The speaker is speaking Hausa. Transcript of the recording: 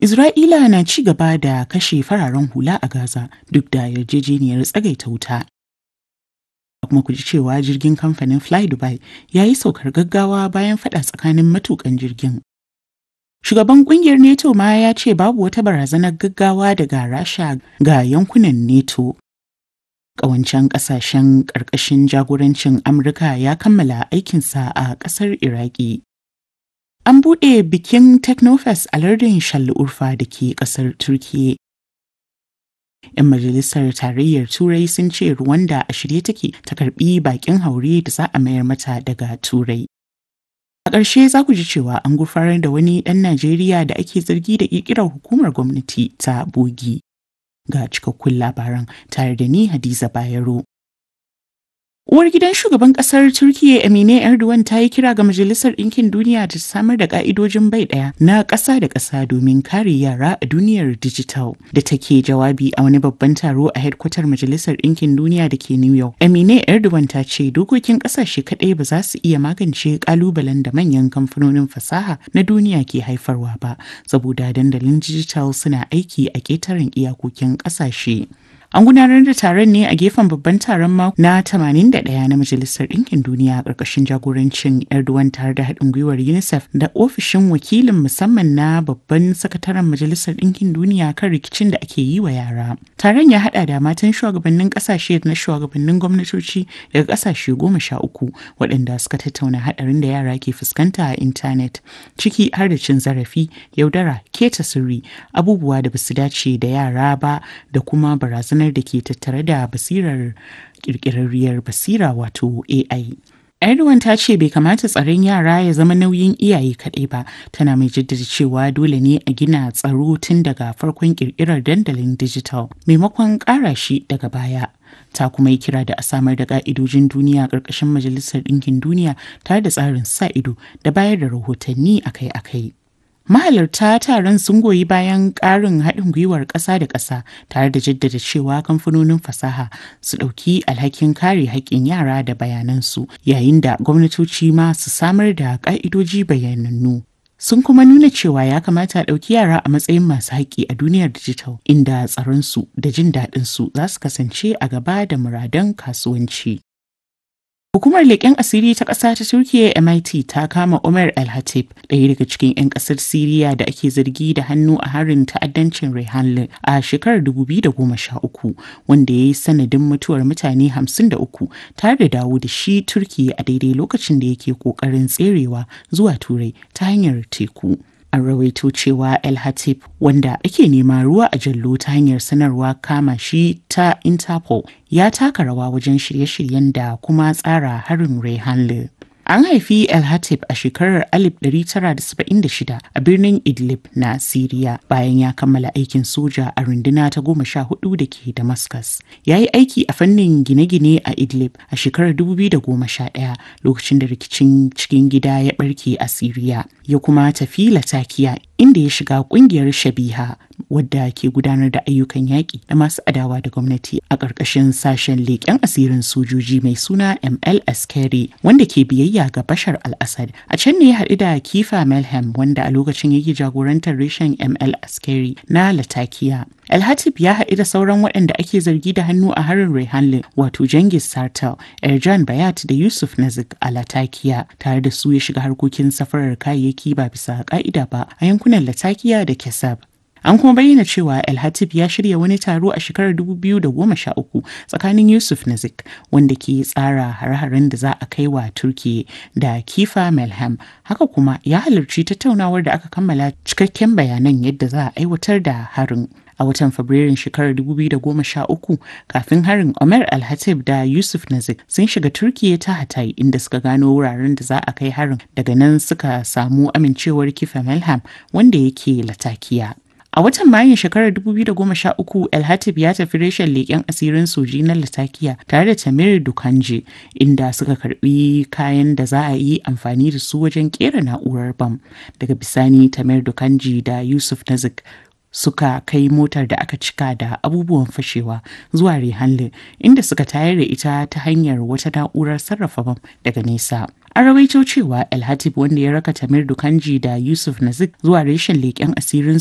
Isra'ila na ci gaba da kashe fararen hula a Gaza duk da yarjejeniyar tsagaita wuta. kuma ku ji cewa jirgin kamfanin Fly Dubai ya yi saukar gaggawa bayan fada tsakanin matukan jirgin. Shugaban kungiyar NATO ma ya ce babu wata barazanar gaggawa daga Rasha ga yankunan NATO. Ƙawancen ƙasashen ƙarƙashin jagorancin Amurka ya kammala aikinsa a ƙasar Iraki. An buɗe bikin Technofest a lardin Urfa da ke ƙasar Turkiyya. 'Yan majalisar tarayyar Turai sun ce Rwanda a shirye take ta karbi bakin haure da za a mayar mata daga Turai. A ƙarshe za ku ji cewa an gurfanar da wani ɗan Najeriya da ake zargi da ƙirƙirar hukumar gwamnati ta bogi. Ga cikakkun labaran tare da ni Hadiza Bayero. Uwar gidan shugaban kasar Turkiyya Emine Erdogan ta yi kira ga Majalisar Ɗinkin Duniya ta samar da ka'idojin bai ɗaya na ƙasa da ƙasa domin kare yara a duniyar dijital. Da take jawabi a wani babban taro a hedkwatar Majalisar Ɗinkin Duniya da ke New York. Emine Erdogan ta ce dokokin ƙasashe kaɗai ba za su iya magance ƙalubalen da manyan kamfanonin fasaha na duniya ke haifarwa ba, saboda dandalin dijital suna aiki a ƙetaren iyakokin ƙasashe. An gudanar da taron ne a gefen babban taron mako na 81 na Majalisar Ɗinkin Duniya a ƙarƙashin jagorancin Erdogan tare da haɗin gwiwar UNICEF da ofishin wakilin musamman na babban sakataren Majalisar Ɗinkin Duniya kan rikicin da ake yi wa yara. Taron ya haɗa da matan shugabannin ƙasashe na shugabannin gwamnatoci daga ƙasashe goma sha uku waɗanda suka tattauna haɗarin da yara ke fuskanta a intanet ciki har da cin zarafi, yaudara, keta sirri, abubuwa da basu dace da yara ba da kuma barazanar da ke tattare da basirar kirkirarriyar basira wato AI. Erdogan ta ce bai kamata tsaron yara ya zama nauyin iyaye kaɗai ba, tana mai jaddada cewa dole ne a gina tsaro tun daga farkon kirkirar dandalin dijital maimakon ƙara shi daga baya. Ta kuma yi kira da a samar da ƙa'idojin duniya ƙarƙashin Majalisar Ɗinkin Duniya tare da tsarin sa ido da bayar da rahotanni akai-akai. Mahalarta taron sun goyi bayan ƙarin haɗin gwiwar ƙasa da ƙasa tare da jaddada cewa kamfanonin fasaha su ɗauki alhakin kare haƙƙin yara da bayanansu yayin da gwamnatoci ma su samar da ƙa'idoji bayanannu. Sun kuma nuna cewa ya kamata a ɗauki yara a matsayin masu haƙƙi a duniyar dijital inda tsaronsu da jin daɗinsu za su kasance a gaba da muradan kasuwanci. Hukumar leƙen asiri ta ƙasa ta Turkiyya MIT ta kama Umar Al-Hatib, ɗaya daga cikin 'yan ƙasar Siriya da ake zargi da hannu a harin ta'addancin Rehanle a shekarar 2013, wanda ya yi sanadin mutuwar mutane 53 tare da dawo da shi Turkiyya a daidai lokacin da yake ƙoƙarin tserewa zuwa Turai ta hanyar teku. an rawaito cewa el hatib wanda ake nema ruwa a jallo ta hanyar sanarwa kama shi ta interpol ya taka rawa wajen shirye-shiryen da kuma tsara harin rehanle An haifi El Hatib a shekarar 1976 a birnin Idlib na Siriya bayan ya kammala aikin soja a runduna ta goma sha hudu da ke Damascus. Ya yi aiki a fannin gine-gine a Idlib a shekarar 2011 lokacin da rikicin cikin gida ya barke a Siriya. Ya kuma tafi Latakiya inda ya shiga kungiyar Shabiha wadda ke gudanar da ayyukan yaƙi da masu adawa da gwamnati a ƙarƙashin sashen leƙen asirin sojoji mai suna ML Askeri wanda ke biyayya ga Bashar al-Assad. A can ne ya haɗu da Kifa Melhem wanda a lokacin yake jagorantar reshen ML Askeri na Latakiya. El-Hatib ya haɗu da sauran waɗanda ake zargi da hannu a harin Rehanle wato Jengis Sartel, Erjan Bayat da Yusuf Nazik a Latakiya tare da su ya shiga harkokin safarar kayayyaki ba bisa ƙa'ida ba a yankunan Latakiya da Kesab. An kuma bayyana cewa El Hatib ya shirya wani taro a shekarar 2013 tsakanin Yusuf Nazik wanda ke tsara hare-haren da za a kai wa Turki da Kifa Melham. Haka kuma ya halarci tattaunawar da aka kammala cikakken bayanan yadda za a aiwatar da harin. a watan fabrairun shekarar 2013 kafin harin Omer Al-Hatib da Yusuf Nazik sun shiga Turkiyya ta Hatay inda suka gano wuraren da za a kai harin daga nan suka samu amincewar kifa Melham wanda yake Latakiya. A watan Mayun shekarar 2013 El Hatib ya tafi reshen leƙen asirin soji na Latakiya tare da Tamir Dukanje inda suka karbi kayan da za a yi amfani da su wajen kera na'urar bam. Daga bisani Tamir Dukanji da Yusuf Nazik suka kai motar da aka cika da abubuwan fashewa zuwa Rehanle inda suka tayar da ita ta hanyar wata na'urar sarrafa bam daga nesa. An rawaito cewa El Hatib wanda ya raka Tamir Dukanji da Yusuf Nazik zuwa reshen leƙen asirin